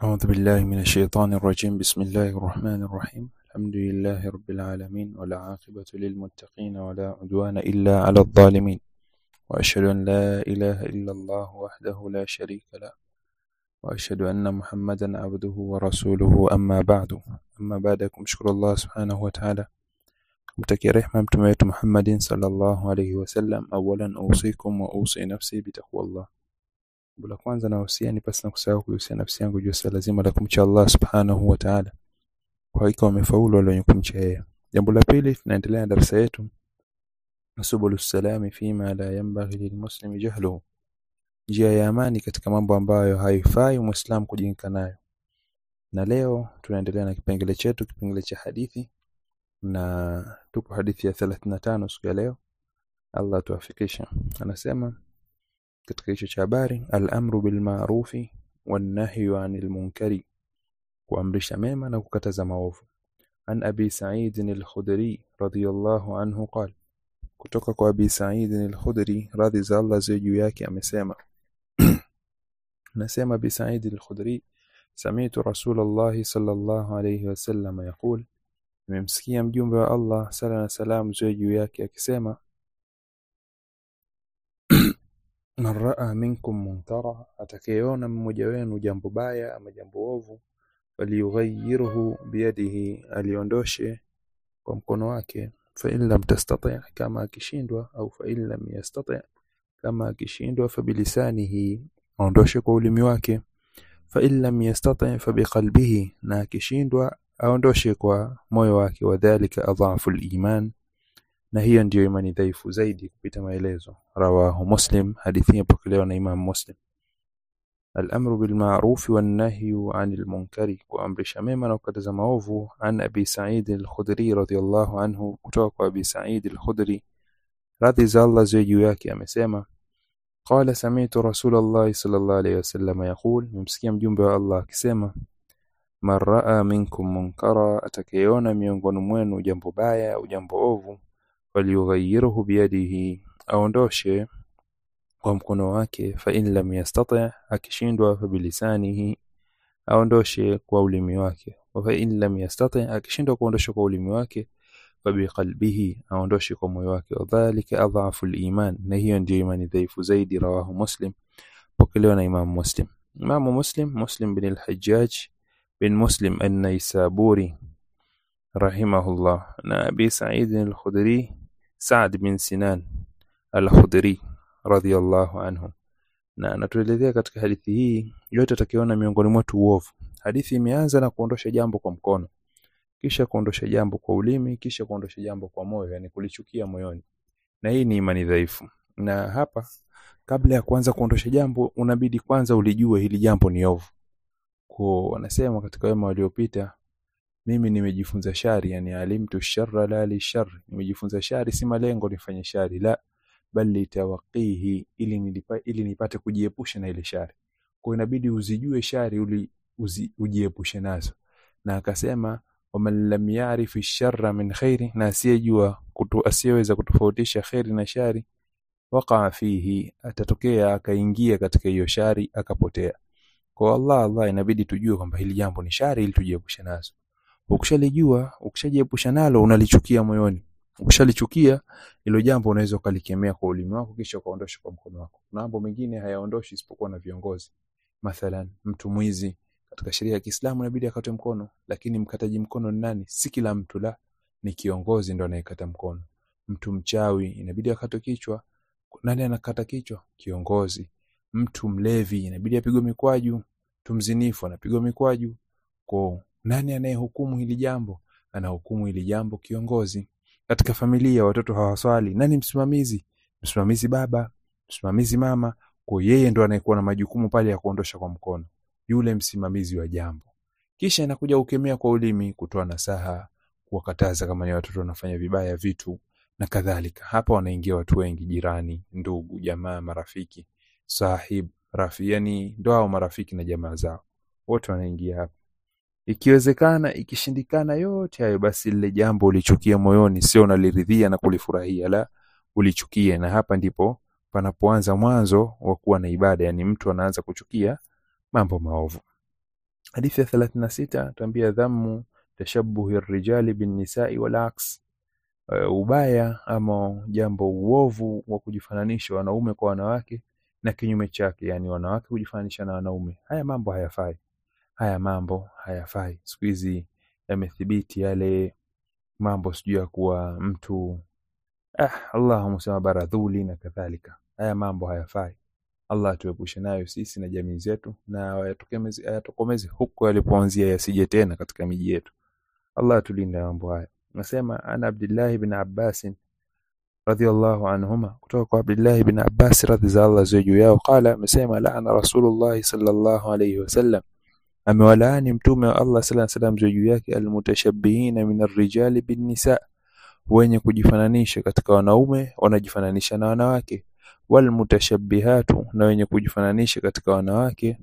أعوذ بالله من الشيطان الرجيم بسم الله الرحمن الرحيم الحمد لله رب العالمين والعاقبة للمتقين ولا عدوان إلا على الظالمين وأشهد أن لا إله إلا الله وحده لا شريك له وأشهد أن محمدا عبده ورسوله أما بعد أما بعد kumshukuru Allah subhanahu wa ta'ala kumtakia rehma mtume wetu Muhammadin sallallahu alayhi wasallam awalan usikum wa usi nafsi bitaqwallah Jambo la kwanza nahusia ni pasi na kusahau kuhusia nafsi yangu juu swala zima la kumcha Allah subhanahu wa ta'ala. Kwa hakika wamefaulu wale wenye kumcha yeye. Jambo la pili tunaendelea na darasa yetu Subulu salami fima la yanbaghi lilmuslimi jahluhu. Njia ya amani katika mambo ambayo haifai Muislam kujinka nayo. Na leo tunaendelea na kipengele chetu kipengele cha hadithi na tupo hadithi ya 35 siku ya leo. Allah tuafikisha. Anasema katika hicho cha habari al-amru bil ma'rufi wan nahyu 'anil munkari kuamrisha mema na kukataza maovu an abi sa'id al-khudri radiyallahu anhu qala kutoka kwa abi sa'id al-khudri radhi za Allah ziwe juu yake amesema nasema abi sa'id al-khudri sami'tu rasulullah sallallahu alayhi wasallam yaqul nimemsikia mjumbe wa Allah sala na salam ziwe juu yake akisema man raa minkum munkara atakayeona mmoja wenu jambo baya ama jambo ovu falyughayyirhu biyadihi aliondoshe kwa mkono wake fa in lam tastati kama akishindwa au fa in lam yastati kama akishindwa fa bilisanihi aondoshe kwa ulimi wake fa in lam yastati fa biqalbihi na akishindwa aondoshe kwa moyo wake wadhālika adhafu al-iman na hiyo ndiyo imani dhaifu zaidi kupita maelezo rawahu muslim hadithi ipokelewa na imam muslim الأمر بالمعروف والنهي عن المنكر kuamrisha mema na kukataza maovu an abi sa'id al-khudri radiyallahu anhu kutoka kwa abi sa'id al-khudri radhi za Allah ziwe juu yake amesema قال سمعت رسول الله صلى الله عليه وسلم يقول nimsikia mjumbe wa Allah akisema man raa minkum munkara atakayeona miongoni mwenu jambo baya au jambo ovu falyughayyirhu biyadihi aondoshe kwa mkono wake fa in lam yastati akishindwa fa bilisanihi aondoshe kwa ulimi wake wa fa in lam yastati akishindwa kuondosha kwa ulimi wake fa biqalbihi aondoshe kwa moyo wake wadhālika adhafu al-iman na hiyo ndiyo imani dhaifu zaidi rawahu muslim pokelewa na imam muslim imam muslim muslim bin al-hajjaj bin muslim an-naisaburi rahimahullah na abi sa'id al-khudri Saad bin Sinan al-Khudri radhiyallahu anhu na anatuelezea katika hadithi hii yote atakiona miongoni mwetu uovu hadithi imeanza na kuondosha jambo kwa mkono kisha kuondosha jambo kwa ulimi kisha kuondosha jambo kwa moyo yani kulichukia moyoni na hii ni imani dhaifu na hapa kabla ya kuanza kuondosha jambo unabidi kwanza ulijue hili jambo ni ovu kwa wanasema katika wema waliopita mimi nimejifunza shari yani alimtu sharra la li shar nimejifunza shari si malengo nifanye shari la bali tawaqihi ili nilipa, ili nipate kujiepusha na ile shari kwa inabidi uzijue shari uli uzi, ujiepushe nazo na akasema waman lam ya'rif sharra min khairi na asiyejua kutu asiyeweza kutofautisha khairi na shari waqa fihi atatokea akaingia katika hiyo shari akapotea kwa Allah Allah inabidi tujue kwamba hili jambo ni shari ili tujiepushe nazo ukishalijua ukishajiepusha nalo unalichukia moyoni ukishalichukia hilo jambo unaweza ukalikemea kwa ulimi wako kisha ukaondosha kwa mkono wako mambo mengine hayaondoshi isipokuwa na viongozi mathalan mtu mwizi katika sheria ya Kiislamu inabidi akate mkono lakini mkataji mkono ni nani si kila mtu la ni kiongozi ndo anayekata mkono mtu mchawi inabidi akate kichwa nani anakata kichwa kiongozi mtu mlevi inabidi apigwe mikwaju mtu mzinifu anapigwa mikwaju kwa nani anayehukumu hili jambo anahukumu hili jambo kiongozi katika familia watoto hawaswali nani msimamizi msimamizi baba msimamizi mama kwa yeye ndo anayekuwa na majukumu pale ya kuondosha kwa mkono yule msimamizi wa jambo kisha inakuja ukemea kwa ulimi kutoa nasaha kuwakataza kama ni watoto wanafanya vibaya vitu na kadhalika hapa wanaingia watu wengi jirani ndugu jamaa marafiki sahib rafi yani ndo hao marafiki na jamaa zao wote wanaingia hapa ikiwezekana ikishindikana yote hayo basi lile jambo ulichukia moyoni sio unaliridhia na kulifurahia la ulichukie na hapa ndipo panapoanza mwanzo wa kuwa na ibada yani mtu anaanza kuchukia mambo maovu hadithi ya 36 tuambia dhammu tashabuhi rijali bin nisai wal aks uh, ubaya ama jambo uovu wa kujifananisha wanaume kwa wanawake na kinyume chake yani wanawake kujifananisha na wanaume haya mambo hayafai haya mambo hayafai siku hizi yamethibiti yale mambo sijui ya kuwa mtu ah, allahumma sema baradhuli na kadhalika haya mambo hayafai allah atuepushe nayo sisi na jamii zetu na ayatokemeze ayatokomeze huko yalipoanzia yasije tena katika miji yetu allah atulinde mambo haya nasema ana abdillahi bin abbasin radhiallahu anhuma kutoka kwa abdillahi bin abbas radhi za allah ziwe juu yao qala amesema laana rasulullahi sallallahu alayhi wasallam amewalaani mtume wa allah sala salam ziwe juu yake almutashabihina min arrijali binnisa wenye kujifananisha katika wanaume wanajifananisha na wanawake walmutashabihatu na wenye kujifananisha katika wanawake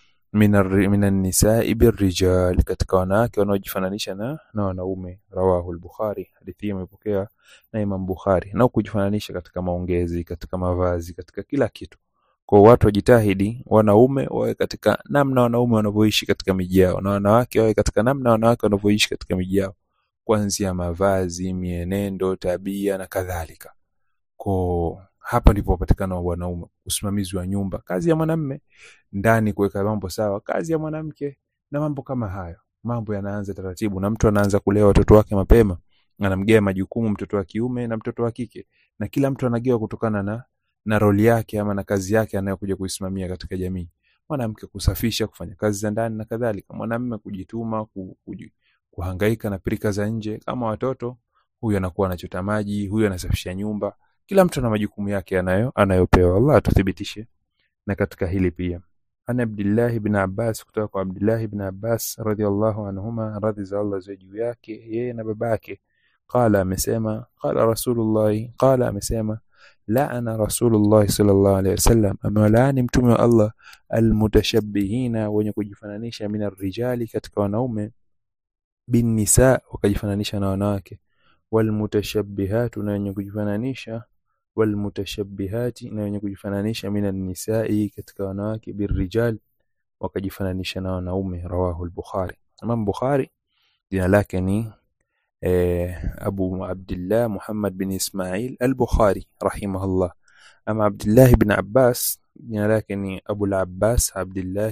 minan nisai birrijal katika wanawake wanaojifananisha na, na wanaume rawahu al-bukhari hadithi hii imepokea na imam bukhari na kujifananisha katika maongezi katika mavazi katika kila kitu kwa watu wajitahidi wanaume wawe katika namna wanaume wanavyoishi katika miji yao na wanawake wawe katika namna wanawake wanavyoishi katika miji yao kuanzia mavazi mienendo tabia na kadhalika kwa hapa ndipo patikana wanaume usimamizi wa nyumba kazi ya mwanamme ndani kuweka mambo sawa kazi ya mwanamke na mambo kama hayo mambo yanaanza taratibu na mtu anaanza kulea watoto wake mapema anamgea majukumu mtoto wa kiume na mtoto wa kike na kila mtu anagewa kutokana na na roli yake ama na kazi yake anayokuja kuisimamia katika jamii mwanamke kusafisha kufanya kazi za ndani na kadhalika mwanamme kujituma ku, kuji, kuhangaika na pirika za nje kama watoto huyu anakuwa anachota maji huyu anasafisha nyumba kila mtu ana majukumu yake anayo anayopewa Allah atuthibitishe na katika hili pia ana Abdullah ibn Abbas kutoka kwa Abdullah ibn Abbas radhiallahu anhuma radhi za Allah ziwe juu yake yeye na babake qala amesema qala rasulullah qala amesema laana rasulullah sallallahu alaihi wasallam amewalaani mtume wa Allah almutashabbihina wenye kujifananisha min arrijali katika wanaume bin nisa wakajifananisha na wanawake walmutashabbihatu na wenye kujifananisha walmutashabbihati na wenye kujifananisha min nisai katika wanawake birrijal wakajifananisha na wanaume rawahu al-bukhari imam bukhari jina lake ni eh, abu abdullah muhammad bin ismail al-bukhari rahimahullah ama abdullah ibn abbas jina lake ni abu al-abbas abdullah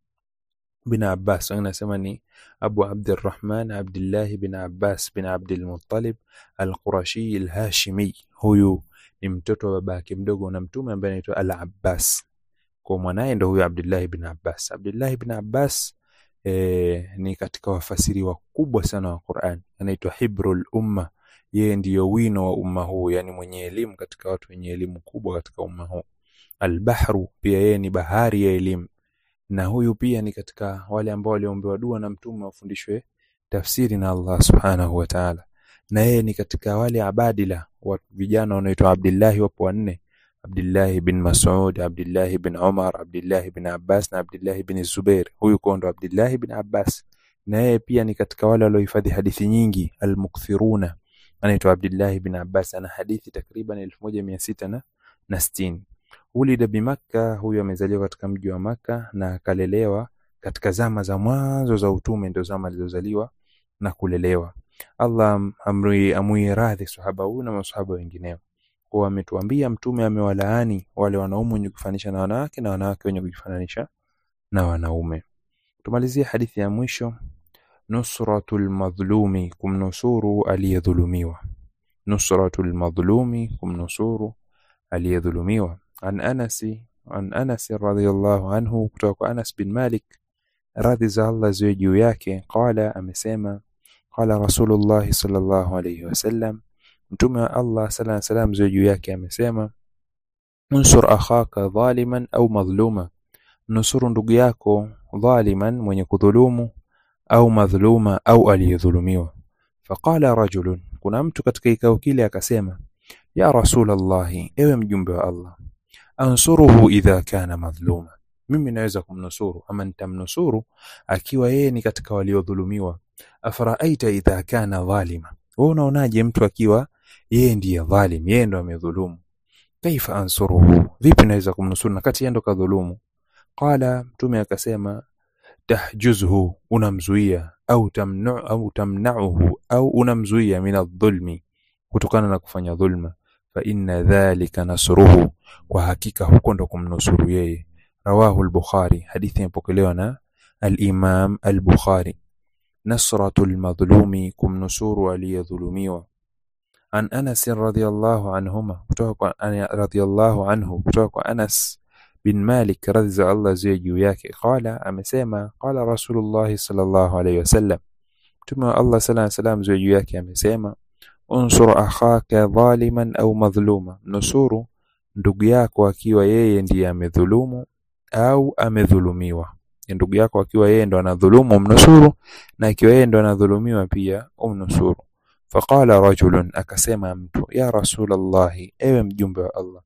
bin abbas wanasema ni abu abdurrahman abdullah bin abbas bin abdul muttalib al-qurashi al-hashimi huyu ni mtoto wa babake mdogo na mtume ambaye anaitwa al-abbas kwa mwanaye ndo huyo abdullah ibn abbas abdullah ibn abbas e, ni katika wafasiri wakubwa sana wa Qur'an anaitwa hibrul umma yeye ndiyo wino wa umma huu yani mwenye elimu katika watu wenye elimu kubwa katika umma huu albahru pia yeye ni bahari ya elimu na huyu pia ni katika wale ambao waliombewa dua na mtume wafundishwe tafsiri na Allah subhanahu wa ta'ala na yeye ni katika wale abadila wa vijana wanaoitwa Abdullah wapo wanne Abdullah bin Mas'ud, Abdullah bin Umar, Abdullah bin Abbas na Abdullah bin Zubair. Huyu kondo Abdullah bin Abbas. Na yeye pia ni katika wale waliohifadhi hadithi nyingi al-mukthiruna. Anaitwa Abdullah bin Abbas ana hadithi takriban 1600 na na 60. Ulida bi Makka, huyu amezaliwa katika mji wa Makka na akalelewa katika zama za mwanzo za utume, ndio zama alizozaliwa na kulelewa. Allah amri amui radhi sahaba huyu na masahaba wengineo kwa ametuambia mtume amewalaani wale wanaume wenye kujifananisha na wanawake na wanawake wenye kujifananisha na wanaume. Tumalizie hadithi ya mwisho, nusratul madhlumi, kumnusuru aliyedhulumiwa. Nusratul madhlumi, kumnusuru aliyedhulumiwa. An Anasi an Anas radhiyallahu anhu, kutoka kwa Anas bin Malik radhi za Allah ziwe juu yake, qala, amesema qala Rasulullah sallallahu alayhi wasallam mtume wa Allah sala salam ziwe juu yake amesema unsur akhaka dhaliman au madhluma nusuru ndugu yako dhaliman mwenye kudhulumu au madhluma au aliyedhulumiwa faqala rajulun kuna mtu katika kikao kile akasema ya rasulallahi ewe mjumbe wa Allah ansuruhu idha kana madhluma mimi naweza kumnusuru ama nitamnusuru akiwa yeye ni katika waliodhulumiwa afaraaita idha kana dhalima wewe unaonaje mtu akiwa yeye ndiye dhalim yeye ndo amedhulumu kaifa ansuruhu vipi naweza kumnusuru na kati yeye ndo kadhulumu qala mtume akasema tahjuzhu unamzuia au tamnu au tamnauhu au unamzuia min adh-dhulmi kutokana na kufanya dhulma fa inna dhalika nasruhu kwa hakika huko ndo kumnusuru yeye rawahu al-bukhari hadithi imepokelewa na al-imam al-bukhari nasratul madhlumi kumnusuru aliyedhulumiwa an Anas radhiyallahu anhuma kutoka kwa radhiyallahu anhu kutoka kwa Anas bin Malik radhi za Allah ziwe juu yake qala amesema qala Rasulullah sallallahu alayhi wasallam Mtume wa Allah sallallahu alayhi wasallam ziwe juu yake amesema unsur akhaka dhaliman au madhluma nusuru ndugu yako akiwa yeye ndiye amedhulumu au amedhulumiwa ndugu yako akiwa yeye ndo anadhulumu mnusuru na akiwa yeye ndo anadhulumiwa pia umnusuru faqala rajulun akasema mtu ya rasulallahi ewe mjumbe wa Allah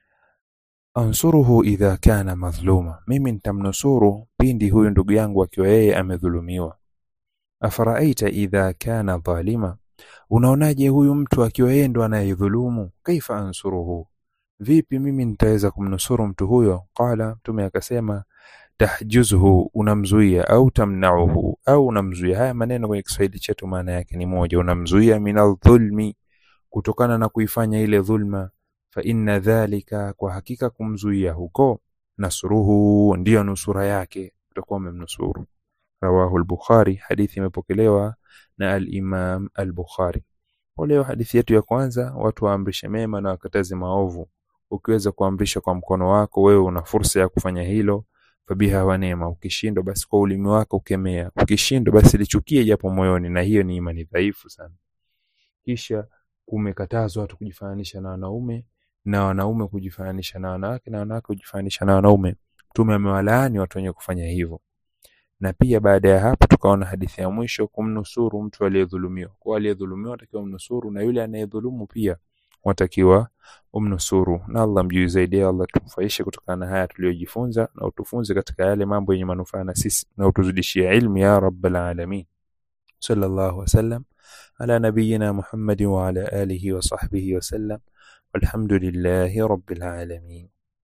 ansuruhu idha kana madhluma mimi nitamnusuru pindi huyu ndugu yangu akiwa yeye amedhulumiwa afaraaita idha kana dhalima unaonaje huyu mtu akiwa yeye ndo anayedhulumu kaifa ansuruhu vipi mimi nitaweza kumnusuru mtu huyo qala mtume akasema tahjuzhu unamzuia au tamnauhu au unamzuia haya maneno kwenye Kiswahili chetu maana yake ni moja unamzuia minal dhulmi kutokana na kuifanya ile dhulma fa inna dhalika kwa hakika kumzuia huko nasruhu ndiyo nusura yake utakuwa umemnusuru rawahu al-bukhari hadithi imepokelewa na al-imam al-bukhari kwa leo hadithi yetu ya kwanza watu waamrishe mema na wakataze maovu ukiweza kuamrisha kwa mkono wako wewe una fursa ya kufanya hilo fabiha wa neema ukishindwa basi kwa ulimi wako ukemea ukishindwa basi lichukie japo moyoni na hiyo ni imani dhaifu sana kisha kumekatazwa watu kujifananisha na wanaume na wanaume kujifananisha na wanawake na wanawake kujifananisha na wanaume mtume amewalaani watu wenye kufanya hivyo na pia baada ya hapo tukaona hadithi ya mwisho kumnusuru mtu aliyedhulumiwa kwa aliyedhulumiwa atakiwa mnusuru na yule anayedhulumu pia watakiwa umnusuru na Allah mjui zaidi Allah tumfaishe kutokana na haya tuliyojifunza na utufunze katika yale mambo yenye manufaa na sisi na utuzidishie ilmu ya rabbal alamin sallallahu wasallam ala nabiyyina Muhammad wa ala alihi wa sahbihi wasallam walhamdulillahi rabbil alamin